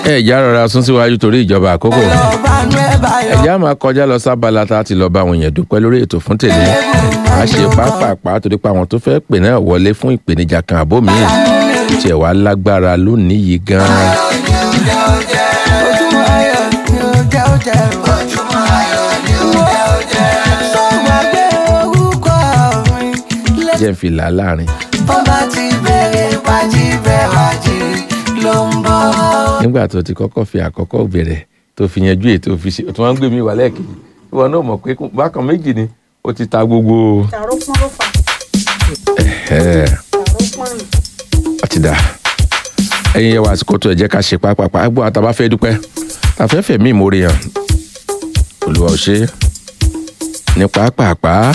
ẹ ìjà rọra sún síwájú torí ìjọba àkókò ọ̀bánú ẹ̀ báyọ̀. ẹ̀já máa kọjá lọ sábàlá tá a ti lọ bá àwọn èèyàn dúpẹ́ lórí ètò fún tèmi a ṣe pápápá torí pé àwọn tó fẹ́ pè náà wọlé fún ìpèníjà kan àbó mi tiẹ̀ wá lágbára lónìí yìí gan-an ojúmọ́ ayọ̀ ni ó jẹ́ ó jẹ́ o. ojúmọ́ ayọ̀ ni ó jẹ́ ó jẹ́. sọ́wọ́ gbé orúkọ mi lé. jẹ́ ń fi là á láàrin bó bá ti bẹ̀rẹ̀ wájí bẹ́ẹ̀ wájí ló ń bọ̀. nígbà tó ti kọ́kọ́ fi àkọ́kọ́ bẹ̀rẹ̀ tó fi yanjú ètò fi ṣe tó wọ́n ń gbé mi wà lẹ́ẹ̀kejì ìwọ náà mọ̀ pé bákan méjì ni ó ti ta gbogbo tààrọ pọn ló fà ẹ̀ tààrọ pọn nù. ọtí dà ẹ̀yin yẹ wá àsìkò tó ẹ jẹ́ ká ṣe pápápá gbọ́ àtàbá fẹ́ dúpẹ́ àfẹ́fẹ́ mi ìmórè hàn olùwà ò ṣe ní pápápá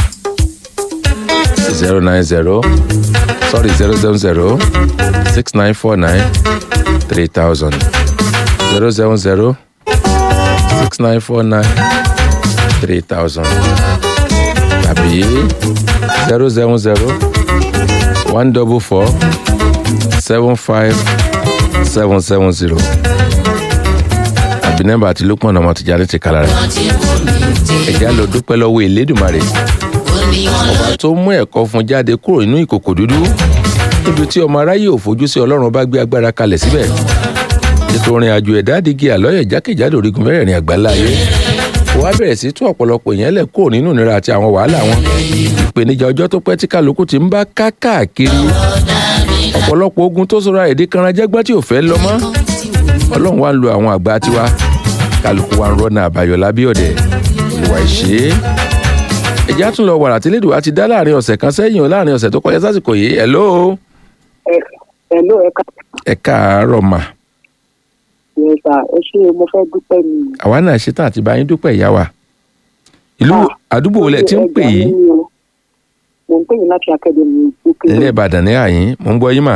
zero nine zero sorry zero seven zero six nine four nine three thousand zero seven zero six nine four nine three thousand tàbí zero seven zero one double four seven five seven seven zero àbí nọ́mbà àti lópin ọ̀nà ọmọtìjà ní ti kàlà rẹ̀ ẹ̀já lọ dúpẹ́ lọ́wọ́ Elédùmarè ọba tó mú ẹ̀kọ́ fún jáde kúrò nínú ìkòkò dúdú níbi tí ọmọ aráyé ò fojú sí Ọlọ́run bá gbé agbára kalẹ̀ síbẹ̀ ètò orin àjò ẹ̀dá àdìgí àlọ́yẹ̀ jákèjádò orígun mẹ́rẹ̀ẹ̀rin àgbáńlá ayé wàá bẹ̀rẹ̀ sí tú ọ̀pọ̀lọpọ̀ èèyàn lẹ̀ kúrò nínú ìnira àti àwọn wàhálà wọn ìpèníjà ọjọ́ tó pẹ́ tí kálukú ti ń bá káàkiri ọ̀pọ̀lọpọ̀ ogun tó sọra èdè kanra jẹ́gbọ́n tí ò fẹ́ lọ mọ́ ọlọ́run wa ń lo àwọn àgbà tiwa kálukú wa ń rọ́nà àbáyọ lábí ọ̀dẹ̀ ìwà ìṣe ẹ̀jẹ̀ á tún lọ wàrà tí lédùá ti dá láàrin ọ̀sẹ̀ kan sẹ́yìn o láàrin ọ̀sẹ̀ tó kọjá sásìkò yìí hello Hello, ẹ̀ka ẹ káàárọ̀ mà ìrẹsà ẹ ṣe mo fẹ́ dúpẹ́ ni. àwa náà ṣetán àti bá yín dúpẹ́ ìyá wa ìlú àdúgbò wo lẹ ti ń pè yìí mo ń pè yín láti akademi ìgbókè ilé ìbàdàn ní àyín mò ń gbọ́ yín mà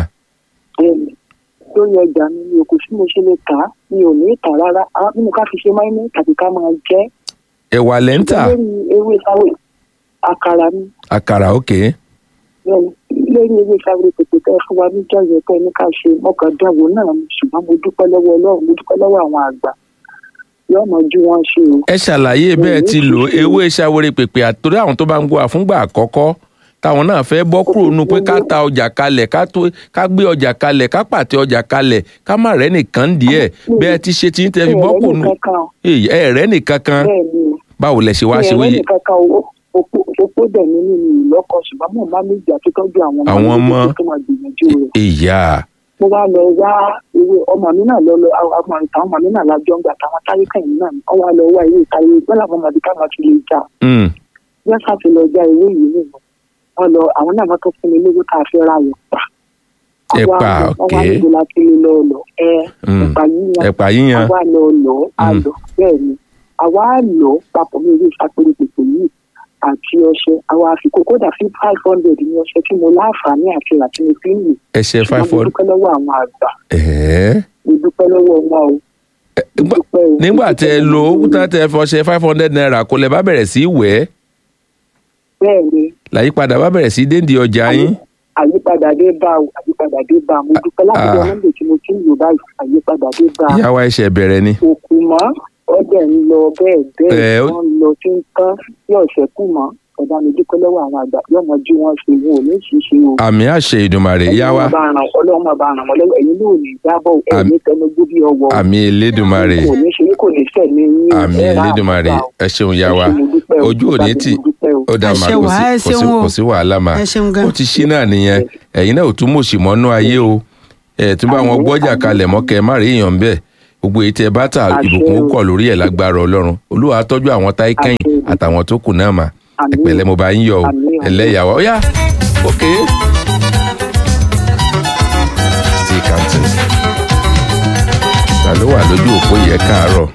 lórí ọjà mi mi ò kò sí mo ṣe lè kà á mi ò ní ìtà rárá àwọn nínú ká fi ṣe máìmẹ́ tàbí ká máa jẹ́ ẹ̀wà lẹ́ńtà lórí ewé sáwé àkàrà mi àkàrà òkè bẹ́ẹ̀ni, lórí ewé sáwé pèpè tẹ́ ẹ fún wa níjọ́ yẹn tẹ́ ẹ ní ká ṣe mọ́kàndánwò náà ni ṣùgbọ́n mo dúpẹ́ lọ́wọ́ ọlọ́run mo dúpẹ́ lọ́wọ́ àwọn àgbà yóò mọ ju wọn ṣe o. ẹ ṣàlàyé bẹ́ẹ̀ ti lò ewé ṣàwérè pèpè àtòrí àwọn tó bá ń gbọ́ àfúngbà àkọ́kọ́ táwọn náà fẹ́ bọ́ kúrò nù pé ká ta ọjà kalẹ̀ ká tó ká gbé ọjà kalẹ̀ ká pàtẹ ọjà kalẹ̀ ká má rẹ́ nìkan díẹ̀ bẹ́ẹ̀ ti ṣe ti ń tẹ́ fi bọ́ kúrò nù Èyí, ẹ rẹ́ nìkan kan bẹ́ẹ̀ ni o. báwo lẹ ṣe wá ṣe ìyẹn wéyè lẹ́yìn kankan owó opó dẹ̀ mí nínú ìlọ́kọ̀ ṣùgbọ́n mo máa ní ìjà tó tọ́jú àwọn Àwọn ọmọ. méjèèjì tó máa gbìyànjú rẹ̀. ìyá mo wá lọ wá ewé ọmọ mi náà lọ lọ àwọn ọmọ ìta ọmọ mi náà lájọ ń gbà táwọn táyé kẹ́yìn náà wọ́n wá lọ wá ewé ìtayé bẹ́ẹ̀ làwọn ọmọdé káwọn ti lè jà mm, wọ́n ṣàti lọ já ewé yìí nìyẹn wọ́n lọ àwọn náà wọ́n tó fún mi lówó tá a fi ra yẹn pa. Wọ́n wá Ẹ̀pà, lọ- wọ́n wá okay. níbo la ti lè lọ lọ ẹ Mm. ẹ̀pà yíyan ẹ̀pà yíyan àwa lọ lọ a Mm. lọ bẹ́ẹ̀ ni àwa lọ papọ̀ ní orí ìfapẹ̀rẹ̀ pèpè yìí àti ọṣẹ àwa àfikún kódà fi five hundred ní ọṣẹ tí mo láǹfààní àti rà tí mo fi ń lò ẹsẹ̀ ṣùgbọ́n five mo hundred dúpẹ́ lọ́wọ́ àwọn àgbà ẹ̀ẹ́ mo dúpẹ́ lọ́wọ́ wọn o mo nígbà- dúpẹ́ o. nígbà Mo tẹ dúpẹ́ lo lọ́wọ́ òkúta wọn. tẹ fọṣẹ five hundred naira kò lẹ bá bẹ̀rẹ̀ sí í wẹ̀ ẹ́ bẹ́ẹ̀ ni làyípadà bá bẹ̀rẹ̀ sí í déǹdì ọjà yín àyípadà dé bá o àyípadà dé bá mo dúpẹ́ láti Ah. ọjọ́ mọ́ndé tí mo ti ń lò báyìí àyípadà dé bá ìyá wa ẹsẹ̀ bẹ̀rẹ̀ ni òkú mọ́ ọdẹ ń lọ bẹ́ẹ̀ Ẹ, bẹ́ẹ̀ ó- wọ́n ń lọ tí ń tán yóò ṣẹ́kù mọ́ ọ̀dà mi dúpẹ́ lọ́wọ́ àwọn àgbà yóò mọ jí wọn ṣe wọn ò ní ṣíṣe o. àmì àṣẹ ìdùnmàrè ìyá wa ọlọ́run máa bá ràn wọ́n lọ́wọ́ ẹ̀yin náà ò ní jábọ̀ ẹ̀ Àmì- ní tẹnugbó bí ọwọ́ àmì elédùnmarè kò ní ṣe kò ní sẹ̀ ní yín àmì ẹ̀ rà elédùnmarè àgbà o. ẹ ṣeun ìyá wa Ẹ ṣé, mo dúpẹ́ o. ojú òní tì Mo dúpẹ́ o. ó dá Ẹ máa ṣé kò wà, sí ẹ kò sí ṣeun o. kò sí wàhálà mà ẹ ṣeun gan. ó ti ṣí náà nìyẹn ẹ̀yin náà ò tún mòṣì mọ́nú ayé o ẹ̀ tún bá wọn gbọ́jà kalẹ̀ mọ́kẹ́ má rí èèyàn bẹ́ẹ̀ gbogbo èyí tẹ bá tà Àṣẹ ìbùkún o. kọ̀ lórí ẹ̀ lágbára ọlọ́run olúwa á tọ́jú àwọn táyé kẹ́yìn Àṣẹ o. àtàwọn tó kù náà mà Àmín. ẹ̀pẹ̀lẹ́ mo bá yín yọ̀ o Àmín, àmín. ẹlẹ́yàwó ó yá òkè. still counting ta ló wà lójú òpó yẹ káàárọ̀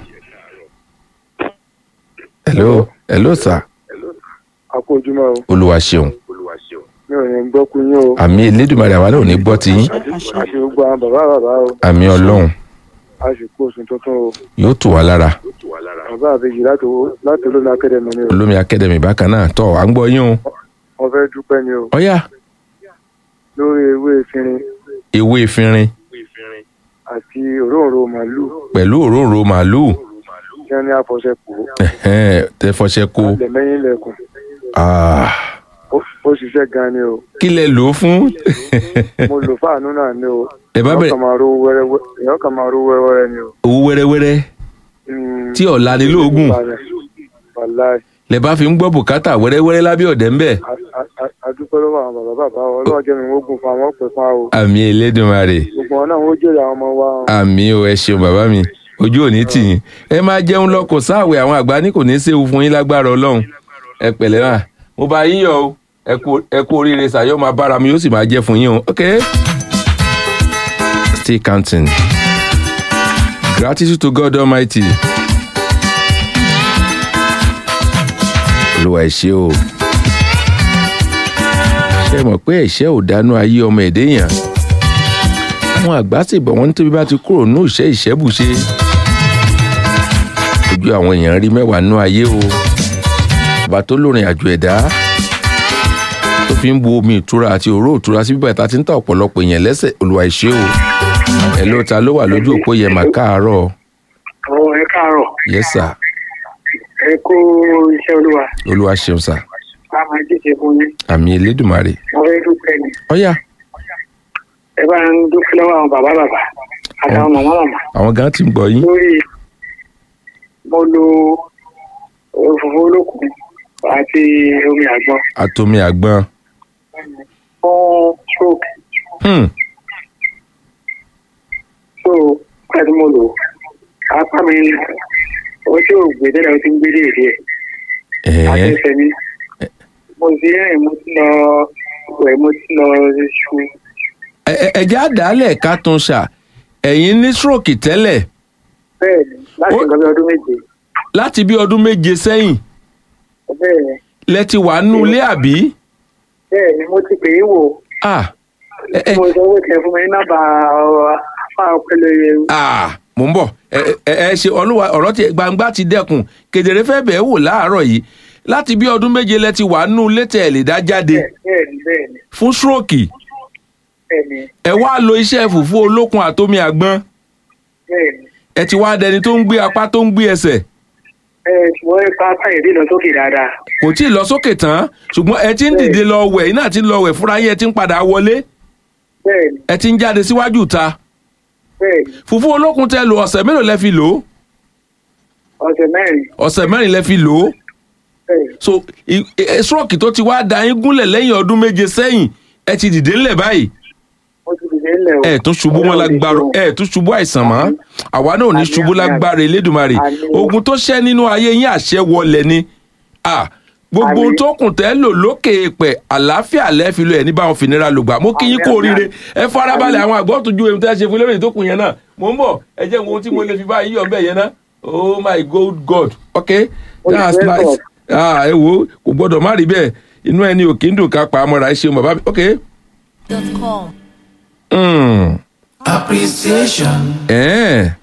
hello hello sir akójúmọ́ o olúwa ṣeun mi ò ní gbọ́ kú yín o àmì elédùnmarè àwa náà ò ní gbọ́ ti yín a ṣe gbogbo àwọn bàbá bàbá o àmì ọlọ́run a sì kó oṣù tuntun o yóò tù wá lára bàbá àbèjì láti wo- láti olómi akẹ́dẹ̀mí ni o olómi akademi bákan náà tọ́ à ń gbọ́ yín o wọ́n fẹ́ dúpẹ́ ni o ọ̀yá lórí ewé ìfinrin ewé efinrin àti òróǹro màálù pẹ̀lú òróǹro màálùú tí wọ́n ní àfọ̀ṣẹ pò ó ẹ̀hẹ́n, tẹ fọṣẹ kó lẹ́mẹ́yìn lẹ́kùn Ah, ó ó ṣiṣẹ́ gan ni o kí lẹ lò ó fún mo lò fáànù náà ni o ẹ bá èèyàn bẹ̀rẹ̀ kàn máa rówó wẹ́rẹ́wẹ́ èèyàn kàn máa rówó wẹ́rẹ́wẹ́rẹ́ ni o. owó wẹ́rẹ́wẹ́rẹ́ Mm, tí ọ̀la ni lóògùn wàláì lẹ bá fi ń gbọ́ bùkátà wẹ́rẹ́wẹ́rẹ́ lábẹ́ ọ̀dẹ́ ńbẹ̀ a- a- a- adúpẹ́ lọ́wọ́ àwọn bàbá bàbá wa ọlọ́run jẹ́ mi ogun fún àwọn ọ̀pẹ fún àwọn àmì Elédùmarè gbogbo wọn náà wọ́n jèrè àwọn ọmọ wa o. àmì o ẹ ṣeun bàbá mi ojú òní tì yín ẹ máa jẹun lọ kò sáàwẹ̀ àwọn àgbà ní kò ní í séwu fún yín lágbára Ọlọ́run ẹ pẹ̀lẹ́ náà mo bá yín yọ̀ o ẹ kú- ẹ kú oríire sàyọ máa bára mi yóò sì máa jẹ fún yín o ok. still counting gratitude to God Almighty. olúwa ẹ ṣé o ṣe mọ̀ pé ẹ̀ṣẹ̀ ò dánú ayé ọmọ ẹ̀dẹ́ yàn àwọn àgbà sì bọ̀ wọ́n ní tóbi bá ti kúrò ní ìṣẹ́ ìṣẹ́bùṣe ojú àwọn èèyàn rí mẹ́wàá nú ayé o bàbá tó lórin àjò ẹ̀dá tó fi ń bu omi ìtura àti òró ìtura sí bíbá ìta tí ń ta ọ̀pọ̀lọpọ̀ èèyàn lẹ́sẹ̀ olúwa ẹ ṣé o ẹ ló ta ló wà lójú òpó yẹn mà káàárọ̀ Àwọn ẹ káàárọ̀, yes sir ẹ kú iṣẹ́ olúwa, olúwa ṣeun sir a máa jíjẹ fún yín. àmì elédùnmarè Mo fẹ́ dúpẹ́ ni. ọ̀yà Ẹ bá ń dúpẹ́ lọ́wọ́ àwọn bàbá bàbá àtàwọn màmá màmá. àwọn gan ti ń gbọ́ yín Lórí mo lo òfófó olókùn àti omi àgbọn atomi àgbọn fún stroke. hmm. So, nígbà tí mo lò ó, apá mi ó tí ò gbé tẹ́lẹ̀ ó ti ń gbé díẹ̀ díẹ̀. Láti ẹ̀ẹ́ ẹsẹ̀ mi. Mo ti rìn mo ti lọ wẹ̀ mo ti lọ ṣu. ẹ- ẹ- ẹ̀jẹ̀ àdálẹ̀ ká tún ṣà ẹ̀yin ní stroke tẹ́lẹ̀ Bẹ́ẹ̀ni, láti Ó- nǹkan bí ọdún méje. láti bí ọdún méje sẹ́yìn Bẹ́ẹ̀ni. lẹ ti wà nínú ilé àbí bẹ́ẹ̀ ni mo ti pè é wò ah ẹ ẹ mo sọ pé kẹ fún mi ní nọ́mbà ọ̀rọ̀ afá ọpẹlẹ yẹn ah mò ń bọ̀ ẹ ẹ ẹ ṣe olúwa ọ̀rọ̀ tí gbangba ti dẹ́kun kedere fẹ́ bẹ̀ẹ́ wò láàárọ̀ yìí láti bí ọdún méje lẹ ti wà nínú ilé tẹ̀ lè dá jáde bẹ́ẹ̀ ni bẹ́ẹ̀ ni fún stroke bẹ́ẹ̀ ni ẹ wá lo iṣẹ́ fùfú olókun àtomi àgbọn bẹ́ẹ̀ ni ẹ ti wá dẹni tó ń gbé apá tó ń gbé ẹsẹ̀ ẹ ṣùgbọ́n ipa káyọ̀dé lọ sókè dáadáa kò tí ì lọ sókè tán ṣùgbọ́n ẹ ti ń dìde lọ wẹ̀ iná ti ń lọ wẹ̀ fúnra yín ẹ ti ń padà wọlé bẹ́ẹ̀ ni ẹ ti ń jáde síwájú ta bẹ́ẹ̀ ni fùfú olókun tẹ lò ọ̀sẹ̀ mélòó lẹ fi lò ó ọ̀sẹ̀ mẹ́rin ọ̀sẹ̀ mẹ́rin lẹ fi lò ó bẹ́ẹ̀ ni so i- i- stroke tó ti wá da yín gúnlẹ̀ lẹ́yìn ọdún méje sẹ́yìn ẹ ti dìde ńlẹ̀ báyìí mo ti dìde ńlẹ̀ o ẹ tún ṣubú mọ́ lágbára ẹ tún ṣubú àìsàn mọ́ àwa náà ò ní Àmín, ṣubú àmín, lágbára elédùnmarè Àmín. ogun tó ṣẹ́ nínú ayé yín àṣẹ wọlẹ̀ ni Ah, gbogbo ohun Àmín. tó kùn tẹ́ lò lókè èèpẹ̀ àlàáfíà lẹ́ẹ̀fi lo ẹ̀ ní báwọn fìnira lògbà mo kí yín Àmín, kú àmín, oríire ẹ farabalẹ̀ Àmín. àwọn àgbọ̀ tó ju ohun tẹ́ ṣe fún lórí tó kù yẹn náà mo ń bọ̀ ẹ jẹ́ ohun tí mo lè fi bá yín yọ̀ bẹ́ẹ̀ yẹn náà oh my good god okay Oh, that's yes, nice God. ah ẹ wo kò gbọ́dọ̀ má rí bẹ́ẹ̀ inú ẹni ò kí ń dùn ká pa àmọ́ra ẹ ṣeun bàbá mi okay. dot com. Mm. appreciation Eh.